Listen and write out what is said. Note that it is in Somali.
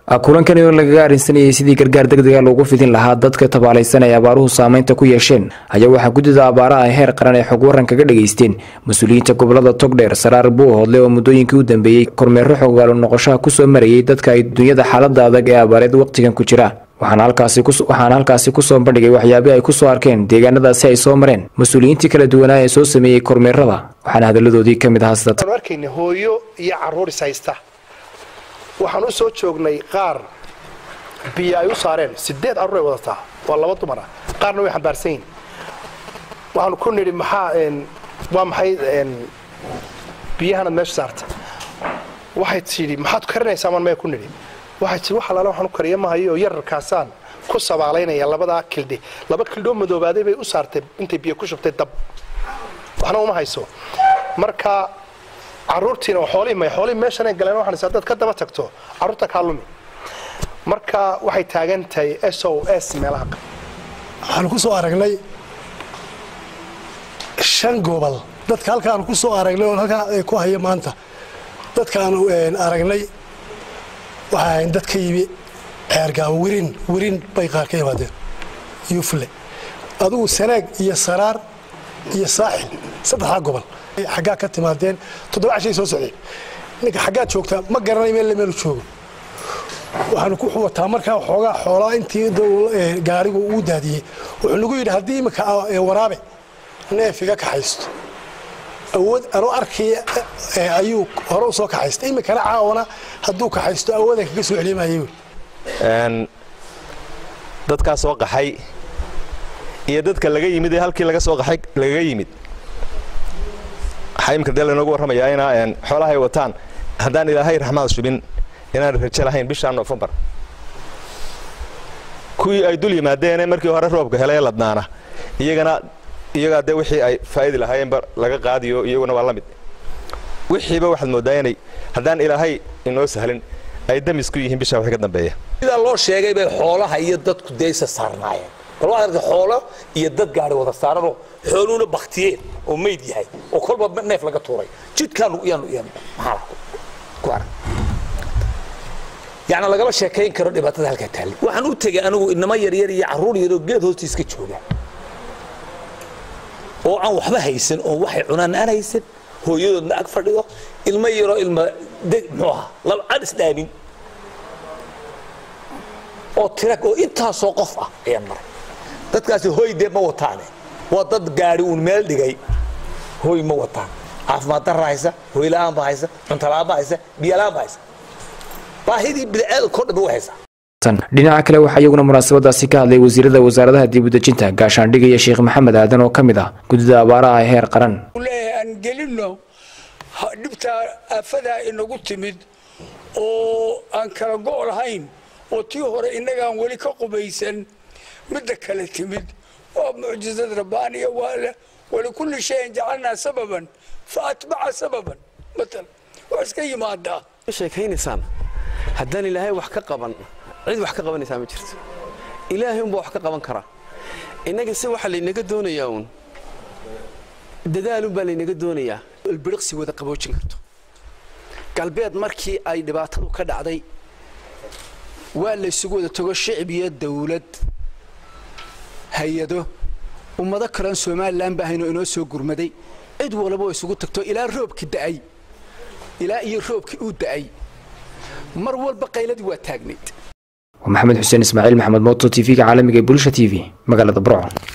kulankan oo lagaga arrinsanayay sidii gargaar degdega loogu fidin lahaa dadka tabaalaysan ay abaaruhu saameynta ku yeesheen ayaa waxaa guddida abaaraha heer qaran ay xog waran kaga dhageysteen mas-uuliyiinta gobolada togdheer saraar buuhoodle oo muddooyinkii u dambeeyey kormeero xogaalo noqoshaha kusoo marayay dadka ay dunyada xaalada adag ee abaareed wakhtigan ku jira waxaana halkaasi kusoo bandhigay waxyaabii ay kusoo arkeen deegaanadaasi ay soo mareen mas-uuliyiintii kala duwanaa ee soo sameeyey kormeerada waxaana hadaladoodii ka mid ahaa sida arkayna hooyo iyo caruur is haysta waxaan u soo joognay qaar biyo ay u saareen sideed carruur ay wadataa waa laba dumar ah qaarna way xambaarsan yihin waxaanu ku nidhi maxaa waa maxay biyahanad meesha saarta waxay tidhi maxaad karinaysaa maan maya ku nidhi waxay tii wax alaale waxaan u kariya mahayo oo yararkaasaan ku sabaalaynaya labadaa kildhi laba kildhoo madoobaaday bay u saartay intay biyo ku shubtay dab waxna uma hayso marka caruurtiina oo xoolihii may xoolihii meeshanay galeen waxaan is haddaad ka daba tagto carruurta kaa lumi marka waxay taagan tahay s o s meelaha waxaanu ku soo aragnay shan gobol dadka halkaanu ku soo aragnay oon halkaa ku haya maanta dadkaanu aragnay waxay ahayn dad ka yimi ceergaabo wirin wirin bay qaar ka yimaadeen yufle adugu sanaag iyo saraar iyo saaxil saddexdaa gobol xaggaa ka timaadeen toddoba cashay soo socdeen ninka xaggaad joogtaa ma garanay meel meelu joogo waxaanu ku wataa markaa xoogaa xoolaa intii gaarigu uu daadiyey wuxuu nagu yidhi haddii imika waraabe neef iga kaxaysto awood anuu arkaya ayuu hore u soo kaxaystay imikana caawana hadduu kaxaysto awoodan kaga soo celimayay dadkaa soo qaxay iyo dadka laga yimid ee halkii laga soo qaxay lagaga yimid waxaa imika dee laynoogu warramayaa inaa xoolahay wataan haddaan ilaahay raxmaad shubin inaan rajo lahayn bishaa nofembar kuwii ay dul yimaadeene markii hore roobka helay ladnaana iyagana iyagaa dee wixii ay faa'idi lahaayeenba laga qaadiyo iyaguna waa la mid wixiiba waxaad mooddaa inay haddaan ilaahay inoo sahlin ay damis ku yihiin bishaa wixii ka dambeeya sidaa loo sheegay bay xoolaha iyo dadku deysa saarnaayeen bal waxaad aragtay xoolo iyo dad gaari wada saaranoo xooluhuna baktiyeen oo mayd yahay oo kolba neef laga tuuray jidkaanu yaanu yaanu maxaa ku arag yacni lagama sheekayn karo dhibaatada halkaa taallay waxaan u tegay anigu inamo yaryar iyo carruur yaroo geed hoostiis ka jooga oo aan waxba haysan oo waxay cunaan aan haysan hooyadoodna ag fadhido ilmo yaroo ilma muxuu ahaa laba aan isdhaamin oo tira oo intaasoo qof ah ayaan maray dadkaasi hoy dee ma wataane waa dad gaari uun meel dhigay hoy ma wataan caafimaad darra haysa hoy la'aan ba haysa cunto la'aan ba haysa biyo la'aan ba haysa baahidii bidcaadka oo dhan way haysaa dhinaca kale waxaa iyaguna munaasabadaasi ka hadlay wasiirada wasaaradaha dibudejinta gaashaandhiga iyo sheekh maxamed aadan oo ka mid ah guddida abaaraha ee heer qaran leeyahay aan gelinno dhibtaa aafadaa inagu timid oo aan kala go' lahayn oo tii hore innagaan weli ka qubaysan midda kale timid waa mucjizad rabbaaniya waa walikulli shayin jacalnaa sababan fa atbaca sababan matal waa iska yimaadaa sheekaynaysaan haddaan ilaahay wax ka qaban cid wax ka qabanaysaa ma jirto ilaahay unbaa wax ka qaban karaa innaga se waxaa laynaga doonayaa uun dadaalunbaa laynaga doonayaa ilbiriqsi wada qaboojin karto galbeed markii ay dhibaatadu ka dhacday waa laysugu wada tago shicib iyo dawlad hay-ado ummado kaleon somalilan baahayno inoo soo gurmaday cid walaba oo isugu tagto ilaa roobki da'ay ilaa iyo roobkii uu da'ay mar walba qayladii waa taagnayd maxamed xuseen ismaaciil maxamed mooto t v-ga caalamiga ee bulsha t v magaalada burco